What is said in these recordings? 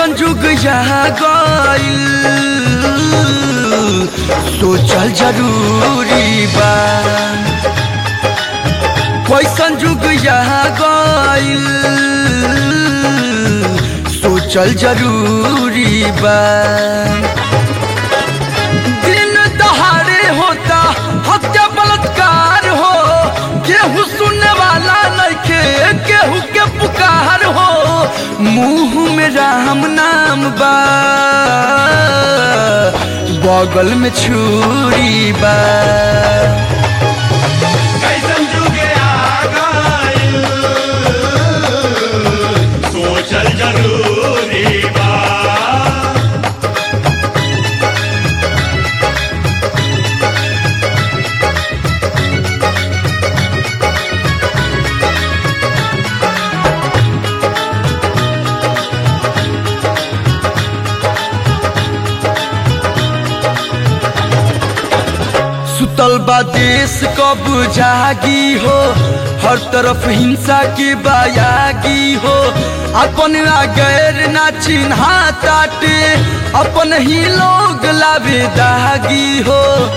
कैसन जुग यहाँ गइल सोचल जरूरी बा कैसन जुग यहाँ गइल सोचल जरूरी बा दिन दहाड़े होता हत्या बलात्कार हो केहू सुनने वाला नइखे केहू के पुकार हो मुंह में राम नाम बा बगल में छुरी बा कैसन जुगे आ गइल सोचल जरूरी बा सुतल बा देश कब जागी हो हर तरफ हिंसा के बायागी हो अपन आ गैर ना चिन्हा ताटे अपन ही लोग लावे दागी हो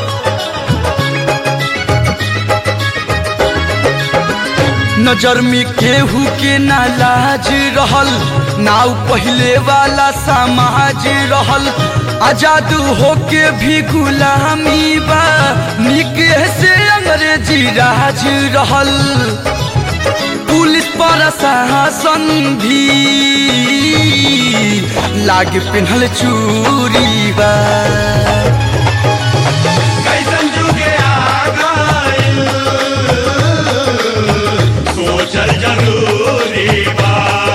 नजर में केहू के ना लाज रहल नाव पहले वाला समाज रहल आजाद होके भी गुलामी बा निके से अंग्रेजी राज रहल पुलिस प्रशासन भी लागे पिन्हल चूरी बा कैसन जुगे आ गइल सोचल जरूरी बा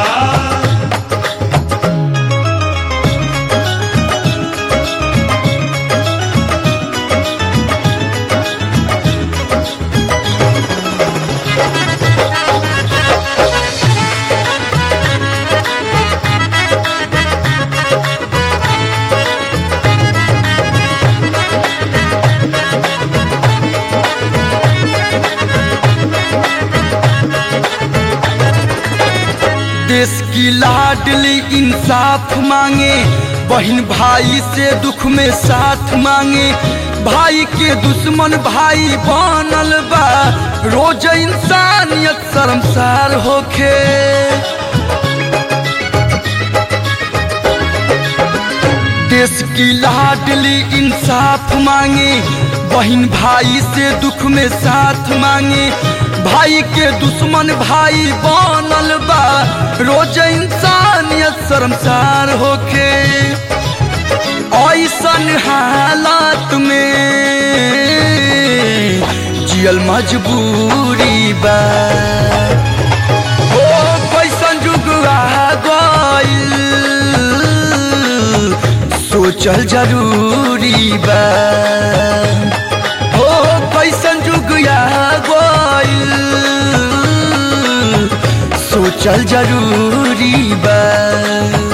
देश की लाडली इंसाफ मांगे बहन भाई से दुख में साथ मांगे भाई के दुश्मन भाई बनल बा रोज इंसानियत शर्मसार होखे देश की लाडली इंसाफ मांगे बहन भाई से दुख में साथ मांगे भाई के दुश्मन भाई बनल बा रोज इंसानियत शर्मसार होके ऐसन हालात में जियल मजबूरी बा ओ कैसन जुग आ गइल सोचल जरूरी बा हो कैसन जुग आ गइल सोचल जरूरी बा